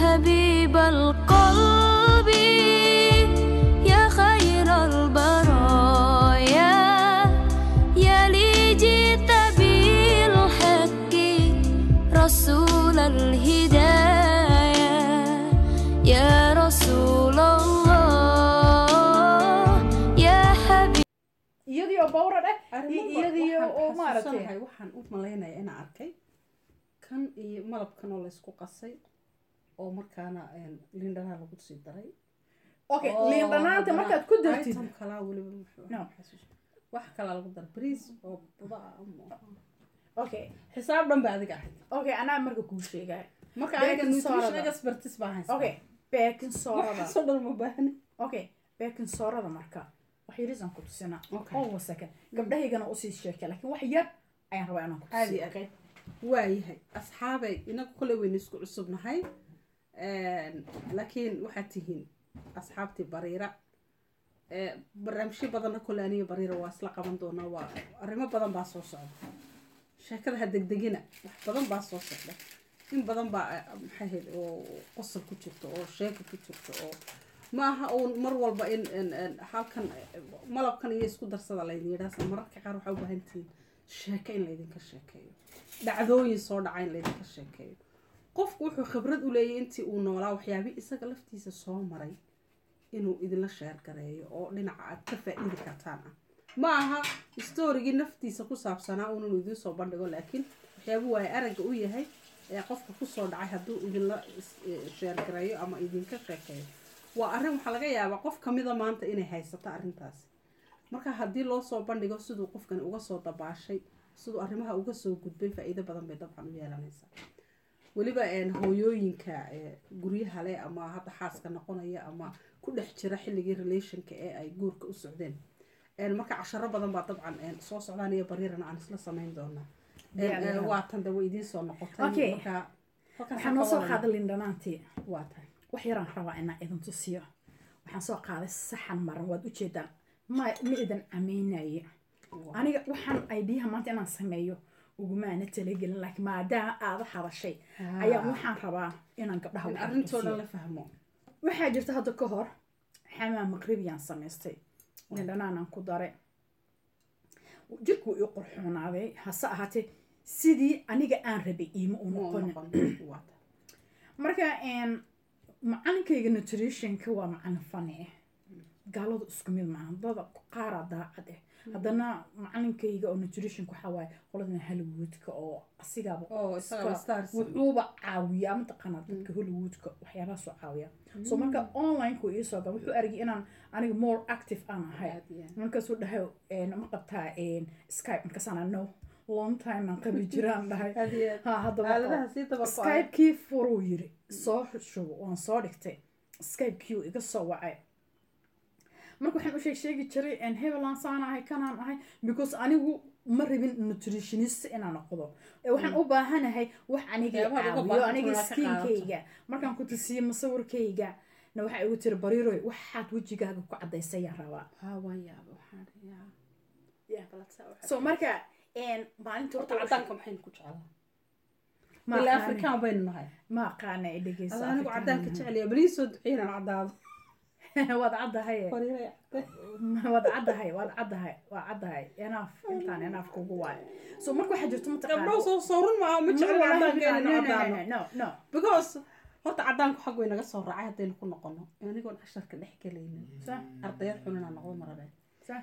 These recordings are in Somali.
حبيب القلب يا خير البرايا يا لي جئت بالحق رسول الهداية يا رسول الله يا حبيب iyadii oo bawra dheh Arrimo ba- iyadii waxaan oo maaragtay xasuusanahay, waxaan u malaynayaa inaan arkay kan iyo malabkan oo laysku qasay oo markaana een, liindhanaha lagu sii daray okay Oo liin dhanaanta haddana markaad ku dartid item kalaa weliba muxuu No. xasuus- wax kalaa lagu dar bariis oo buda ah ama okay xisaab dhan ba adiga ahayd okay anaa marka kuu sheegaya marka Baking aniga nutrition soda. expertise baa haysta okay baking soorada waxaasoo dhan ma baahni okay baking soorada marka wax yarisaan ku tusina Okay. hold a second gabdhahaygana usii sheekay laakiin wax yar ayaan rabaa inaan ku Caadi tusiyo ah. okay waayahay asxaabay inagu kole waynu isku cusubnahay laakiin waxaad tihiin asxaabtii bariira Ee, barnaamijyo badanna kole aniga bariira waa isla qaban doonaa waa arrimo badan baa soo socda sheekada ha degdegina wax badan baa soo socda in badan baa eh, maxay ahayd oo qosol ku jirto oo sheeko ku jirto oo ma aha uun mar walba in in- in halkan eh, malabkan iyo isku darsada laydin yidhaahsa mararka qaar waxaa u baahan tihiin sheeko in laydinka sheekeeyo dhacdooyin soo dhaca in laydinka sheekeeyo qofku wuxuu khibrad u leeyahay intii uu noolaa waxyaabihii isaga laftiisa soo maray inuu idinla sheer gareeyo oo dhinaca aad ka faa'iidi kartaan ah ma aha storygii naftiisa ku saabsanaa uun inuu idiin soo bandhigo laakiin waxyaaba waaye aragga u yahay ee qofka kusoo dhacay hadduu idinla is- eh, sheer gareeyo ama idinka sheekeeyo waa arrin waxaa laga yaabaa qof kamida maanta inay haysato arrintaasi marka haddii loo soo bandhigo siduu qofkani uga soo dabaashay siduu arrimaha uga soo gudbay faa'iido badan bay dabcan u yeelanaysaa weliba een, hooyooyinka ee, guryaha leh ama hadda xaaska noqonaya ama ku dhex jira xilligii relationka ee ay guurka u socdeen Een, marka casharo badan baa dabcan een, soo socdaan iyo bariirana aan isla samayn doonaa Een, Diyaar een, yahay. waa tan de way idiin soo noqotay Okay. marka halkaas waxaan noo ka soo wadan. qaaday liin dhanaantii waa tahay wax yaraan rabaa inaan idin tusiyo waxaan soo qaaday saxan maran waad ujeedaan ma ma idin ameynaye aniga waxaan idea maanta inaan sameeyo ugumaana talagelin laakiin maadaama aada hadashay ayaa waxaan rabaa inaan gabdhaha in wax arrintoo dhan tusiyo. la fahmo waxaa jirta hadda ka hor xamaa maqribiyaan samaystay lindhanaanaan ku daray jirkuu ii qurxoonaaday hase ahaatee sidii aniga aan rabay iima u Ma u noqonin noqon. Waa tahay. marka een, macalinkayga nutritionka waa macalin fani ah gaaladu isku mid maaha dada qaaraa daacad ah haddana macalinkayga oo nutritionka waxaa waaye qoladan hollywoodka oo asigaaba oo isaga iska- stars wuxuuba caawiyaa mataqaanaa dadka hollywoodka waxyaabahaasoo caawiya so marka onlineka iisoo gal wuxuu argay inaan aniga more active aan ahay aad iyo aad. markaasuu dhahay een, ma qabtaa een, skype markaasaan no long time aan qabi jiraan dhahay aad iyo aad. ha haddaba aaladaha sii dabarko skypekii furuu yiri soo shubo waan soo dhigtay skypekii uu iga soo wacay marka waxaan u sheeg sheegi jiray en hebelaan saan ahay kanaan ahay because anigu ma rabin nutritionist inaan noqdo ee waxaan u baahanahay wax aniga Waxyaabaha uga caawiyo baahan aniga tahay inaad ka skinkayga markaan ku tusiyo masawirkayga na waxaa igu tiri bariiroy waxaad wejigaaga ku cadaysayaan rabaa haa waan yaaba waxaan yaa Yeah. baladsaa waxa- so marka en maalinta horta cadaanka maxaynu ku jeclaa ma ilaa aqaani- afrikaan baynu nahay ma aqaana ay dhegeyso alla anigu Afrikaan cadaanka nahay. jeceliya balii soo duceynaan cadaado waad caddahay fariiray cadday waad caddahay waad caddahay waa caddahay enaaf intaan enaaf kugu waayo so marka waxaa jirto gabdhow soo sawrun maaha ma jecel cadaanka inaynu cadaano no no because horta cadaanku xag way naga soo raacay haddaynu ku noqono anigoon casharka dhex gelaynin Sax. ardayad xun inaan noqdo marabeen Sax.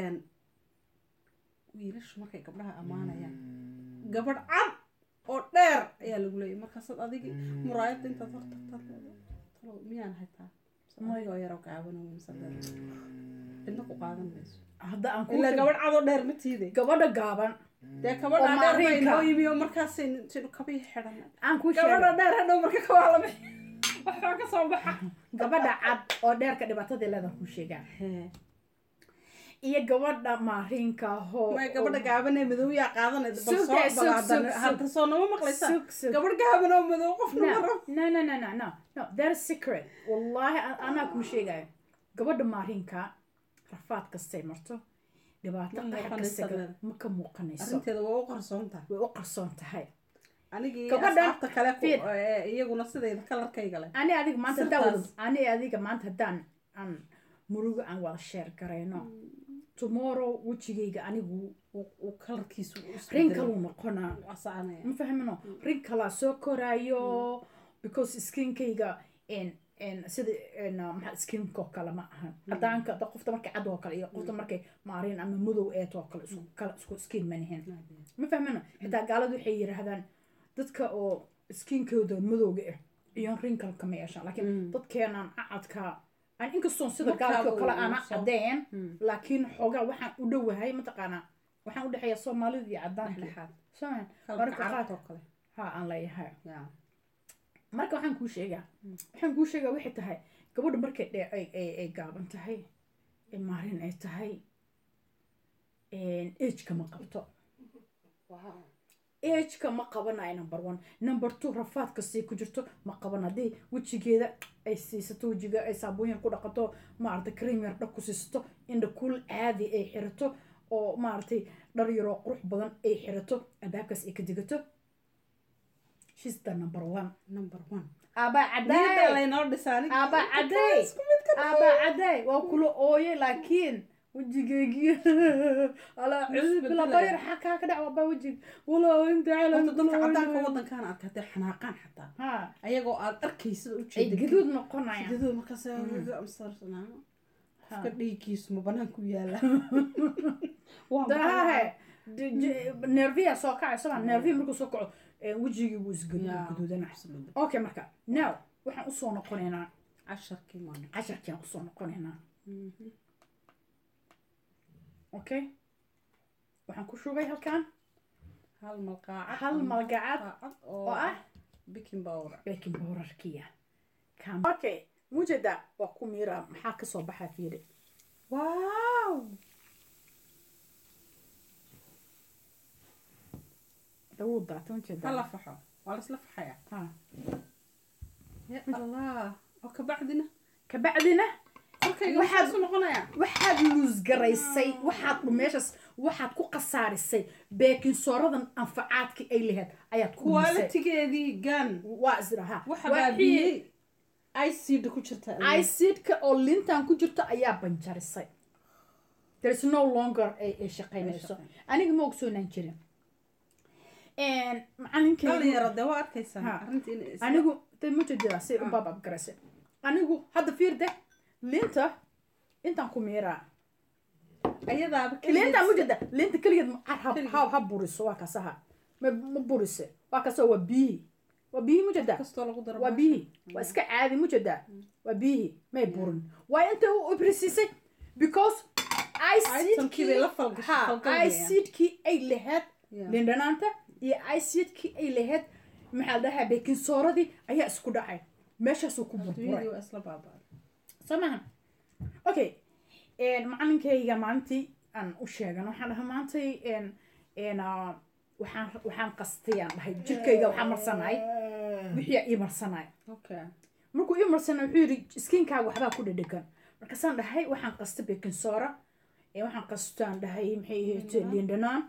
wiilashu markay gabdhaha ammaanayaan gabadh cad oo dheer ayaa lagu leeyay markaasaad adigi muraayadda intaad hor tagtaad talo miyaan haytaa anigoo yaroo gaabano mise dheer cidna ku qaadan mayso hadda aan ku ilaa gabadh cad oo dheer ma tiide gabadha gaaban dee gabadha oo dheer bay maariinka. noo yimi oo markaasay sidhu kabii xidhan aan ku gabadha sheegay dheer hadhow marka kabaa lama waxbaa ka soo baxa gabadha cad oo dheerka dhibaatadii leedan ku sheegaa Hee. iyo gabadha maariinka hoo may gabadha gaaban ee madow yaa qaadanay bal Sug, soo eh, sug, balaadana sug, sug. hadda soo nama maqlaysa Sug, sug. gabadh gaaban oo madow qofna ma no rabo no no no no no no that is secret wallahi an- anaa kuu sheegayo gabadha maarinka rafaad kastay marto dhibaato Ma qaxar muuqanaysa kasta leeda. ma ka muuqanayso arrinteeda waa u qarsoon tahay way u qarsoon tahay anigii Gabadhan- asxaabta kale ku- fiir. ee, iyaguna sidayda kalarkayga leh ani adiga maanta haddaan Sirtaas. wada- ani adiga maanta haddaan aan murugo aan wada sheer garayno tomorrow wejigayga anigu uu- uu kalarkiisu u rin isbedelay. kaluu noqonaa Waa soconaya. ma fahmino rin kalaa soo koraayo because skinkayga n n sida n maxaa skinko kale ma ahan cadaanka da- qofta markay cad oo kale iyo qofta markay maarin ama madow eet oo kale isku kala isku skin ma nihin ma fahmino xitaa gaaladu waxay yidhaahdaan dadka oo skinkooda madowga ah iyo wrinkle kama yeeshaan laakiin dadkeenan acadka aan inkastoon sida Markaa gaalkii oo kale uu- aana uu soo- cadeen Mm. laakiin xoogaa waxaan u dhowahay mataqaanaa waxaan u dhexeeya soomaalida iyo cadaanka Dhexdhexaad. soomaa Kalarka marka qaar carabta oo kale. ha aan leeyahay Yeah. marka waxaan kuu sheegaa waxaan kuu sheegaa waxay tahay gabadha markay dhe ay ay ay gaaban tahay ee maarin ay tahay ageka ma qabto ageka ma qabanayo number one number two rafaad kastay ku jirto ma qaban haddii wejigeeda ay siisato wejiga ay saabuun yar ku dhaqato maaragtay cream yar dhag ku siisato indha kul caadi ay xirato oo maaragtay dhar yaroo qurux badan ay xirato albaabkaas ay ka digato she's the number one Number one. aba Niyadda caday laynoo dhisaa aniga. aba caday aba caday waa kula ooye laakiin wejigeygii alaa cusub bila bayr xakaa ka dhac waaba wejig walaa inta Horta dadka cadaanka calan wadankaan arka hadday xanaaqaan xataa ha ayagoo aad arkaysid u ay jeeda gaduud noqonayaan gaduud markaas amsarsanaa qofka dhiiggiisu ma banaanku yaala Waa dahahe maxay? nerviya soo kacay soma nerviya markuu soo kaco eh, wejigii wuu Yeah. isgaduudana Absolutely. okay marka now waxaan usoo noqonaynaa casharkii maana casharkiaan usoo noqonaynaa okay waxaan ku shubay halkan hal malqaacad hal ama malgacad malqaacad oo oo ah baking powder baking powderkiya Kam- okay mujeda waa ku miira maxaa kasoo baxaa fiiri wow dawuu daata mujeda hala faxo waa laisla faxaya ha ya allah oo kabacdina kabacdina korkayga Waxaad- waxaa su noqonaya waxaad luusgaraysay waxaad meeshaas waxaad ku khasaarisay beekin sooradan anfacaadkii ay lahayd ayaad ku lumisay qualitigeedii gan waa isdhaha waxa baabiyey icd ku jirta icidka oo lintan ku jirto ayaa banjarisay there is no longer ay ay shaqaynayso aniga ma ogsoonaan jirin macalinkeygu dhalinyaro dee waa arkaysaa Ha. arrinta inay is- anigu de mujadida say u baabab garaysay anigu hadda fiirde linta intaan ku miiraa ayadaaba linta mujada linta keligeed ma- ha- ha- Keligeed. ha ha buriso waa kasaha ma ma burise waa kasoo waa biyihi waa biyihi mujada kastoo lagu daro waa maasha. biyihi waa iska caadi mujada waa biyihi may burin waa inta u ibrisisay because Itemkii bay la falgashay, falgalayaan. icidkii ay lahayd Yeah. lindhanaanta iyo icidkii ay lahayd maxaa la dhahaa baking sooradii ayaa isku dhacay meeshaasuu ku burburay Adduunyadii waa isla baabaa soo maaha okay macalinkayga maalintii aan u sheegan waxaan dhahay maantay n n ah, waxaan waxaan qastay aan dhahay jirkayga waxaa marsanay wixii ii marsanay okay markuu ii marsanay wuxuu yidhi skinkaaga waxbaa ku dhedhegan markaasaan dhahay waxaan qastay baking soda ee waxaan qastaan dhahay maxay ahayd liindhanaan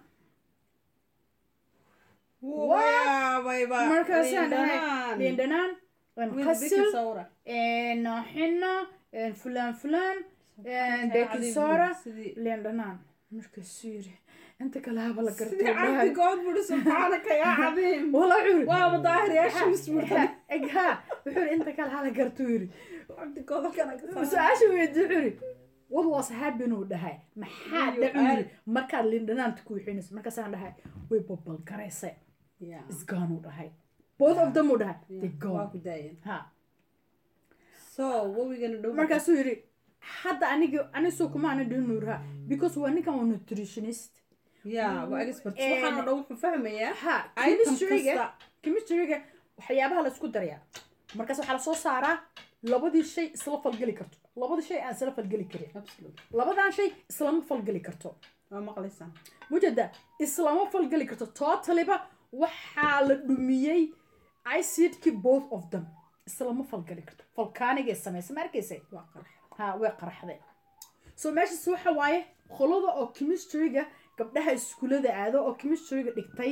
waabayba markaasaan dhahay liindhanaan qasil sawra xina fulaan fulaan baking soda liindhanaan markaasuu yidhi inta kale haba la garto sidii cabdigood buri subxaanaka yaa cadiim wala wuxuu yidhi waaba daahir yaa shams burta eg ha wuxuu yidhi inta kale hala gartuu yidhi cabdigood halkana ka saara su-aasha weydi wuxuu yidhi what was happened uu dhahay maxaa Iyo dhacu yidhi aad. markaad lindhanaanta ku wixinayso markaasaan dhahay way babalgaraysay Yeah. isgaan uu dhahay both of them uu dhahay they Yeah, waa gone ku daayeen ha so wawigana dhow markaasuu yidhi hadda aniga anisoo kuma ana dhihin nuuraha because waa ninkan waa nutritionist ya waa expert And- waxaana dhow wuxuu fahmayaa ha item chemistryga kasta chemistryga waxyaabaha laisku darayaa markaas waxaa lasoo saaraa labadii shay isla falgeli karto labadii shay aan isla falgeli karin absolute labadan shay islama falgeli karto waa maqlaysaa mujada islama falgeli karto totaliba waxaa la dhumiyey icidki both of them islama falgeli karto falkaanigay samaysa ma arkaysay waa qarax ha way qaraxday so meeshaas waxa waaye qolada oo chemistryga gabdhaha iskuulada aado oo chemistryga dhigtay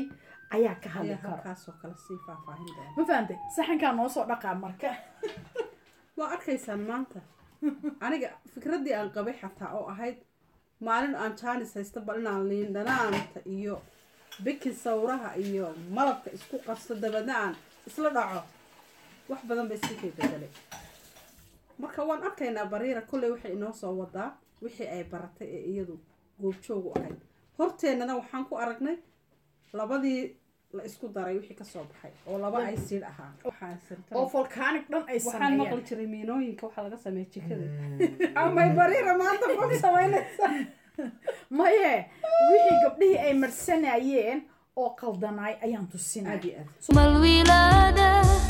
ayaa ka hadli ayaa karo halkaasoo kale sii faahfaahin doona ma fahantay saxankaa noo soo dhaqaa marka waa arkaysaan maanta aniga fikraddii aan qabay xataa oo ahayd maalin aan jaanis haysta bal inaan liin dhanaanta iyo bikin sawraha iyo malabka isku qasto dabeedna aan isla dhaco wax badan ba iska kay bedelay marka waan arkaynaa bariira kolley waxay inoo soo wadaa wixii ay baratay ee iyadu goobjoogu ahayd horteennana waxaan ku aragnay labadii la isku daray wixii kasoo baxay oo laba ay siidh ahaa waxaan sirtay oo volcanic dhan ay waxaan sameeyeen maqli jiray miinooyinka waxaa laga sameeya jikada amay bariira maanta fog samaynaysa maye wixii gabdhihii ay marsanayeen oo qaldanaay ayaan tusinay aad iyo aad ثم الولادة